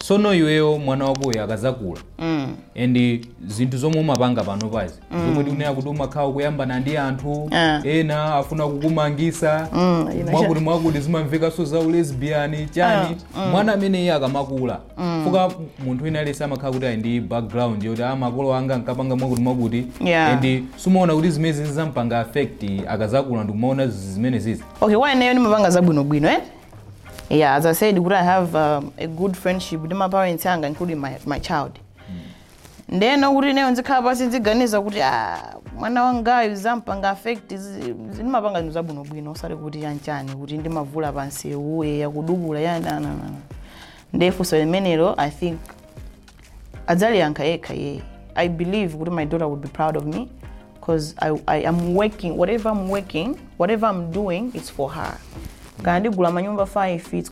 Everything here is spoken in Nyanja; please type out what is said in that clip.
sono iweyo mwana wakoyo akazakula mm. and zinthu zomwe umapanga pano pazi zomwe tikunena kuti umakhala kuyambana ndi anthu Ah. ena afuna kukumangisa Mm, ina mwakuti mwakuti zimamvekanso za ulesbian chani mwana amene iye akamakula fuka munthu wina aliyense amakhala kuti ali ndi background yoti a makolo anga ankapanga mwakuti mwakuti Yeah. and sumaona kuti zimene zizampanga affect akazakula ndikumaona zimene zizi okay why nayo nimapanga zabwinobwino eh yeah as i said kuti i have um, a good friendship with my parents anga including my, my child ndeno kuti neyo nzikhala pasi nziganiza kuti ah, mwana wangayo zampanga affect zi- ndimapanga zinthu zabwinobwino osati kuti chanchani kuti ndimavula pansi uye yakudubula yananana ndefunso limenelo i think adzaliyankha yekha yeye i believe kuti my daughter would be proud of me because I, I am working whatever i'm working whatever i'm doing it's for her kana ndigula manyumba 5 it's